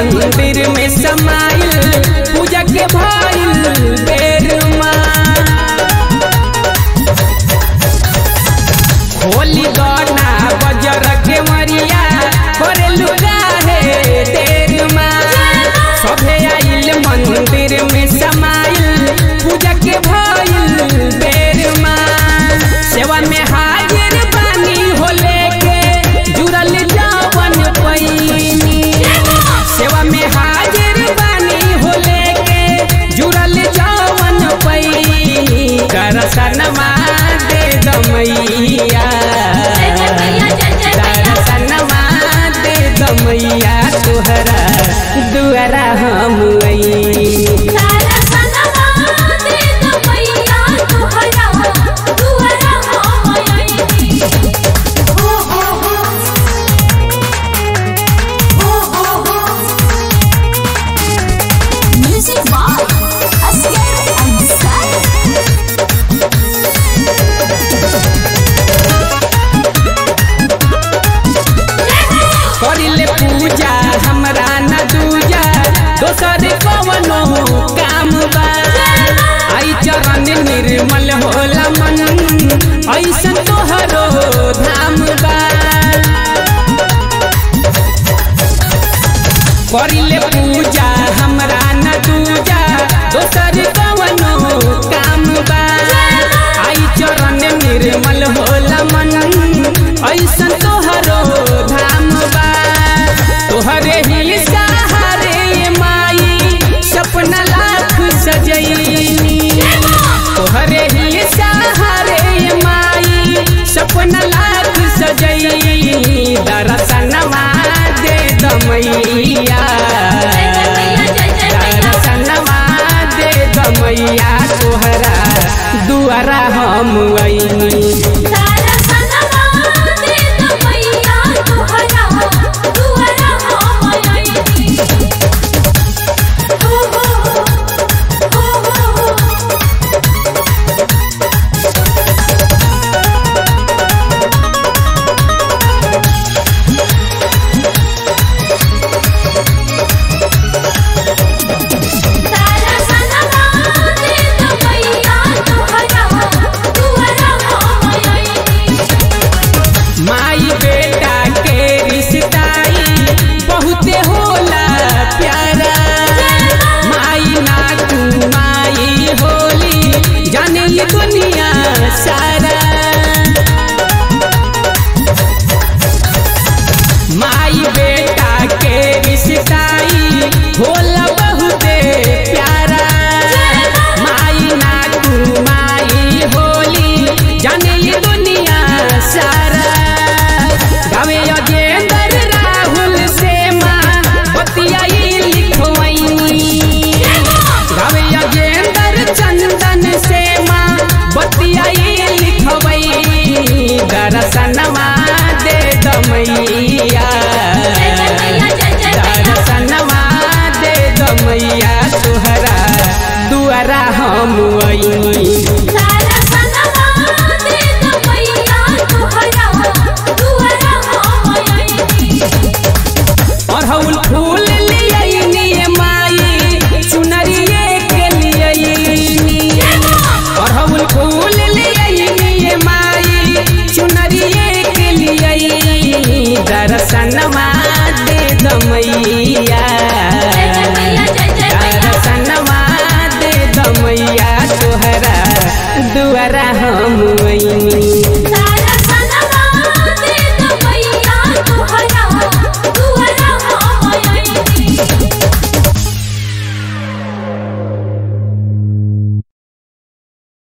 मंदिर में समाइल पूजा के भइल बेर होली गना बजर के मरिया करे लुगा है देर सभे आइल मंदिर में समाइल पूजा के भइल बेर सेवा में हाजिर बानी हो लेके जुड़ल जावन पैनी सेवा में हाजिर बानी हो लेके जुड़ल जावन पैनी दर्शनमा दे दमैया दर्शनमा दे दमैया तोहरा दुआरा हम अइनी Music by Asghar Ansari. करिले पूजा हमरा न दूजा दोसर कवनो काम बा आई चरण निर्मल होला मन ऐसन तोहरो धाम बा करिले पूजा हमरा न दूजा दोसर कवनो काम बा आई चरण निर्मल होला मन ऐसन तोहरो धाम बा तोहरे ही सहारे ये माई सपना लाख सजैनी तोहरे ही सहारे ये माई सपना लाख सजैनी दर्शनमा दे दमैया दर्शनमा दे दमैया तोहरा दुआरा हम अइनी माई बेटा के रिश्ताई बहुते होला प्यारा माई ना तू माई होली जाने ये दुनिया सारा माई बेटा के रिश्ताई होला बहुते प्यारा माई ना तू माई होली जाने ये दुनिया सारा गावे अजेंदर राहुल से माँ बतियाई लिखवैनी गावे अजेंदर चंदन से माँ बतियाई लिखवैनी दर्शनमा दे दमैया दर्शनमा दे दमैया तोहरा दुआरा हम अइनी अड़हुल फूल लियनी माई चुनरिए के लियनी अड़हुल फूल लियनी माई चुनरिए के लियनी दर्शनमा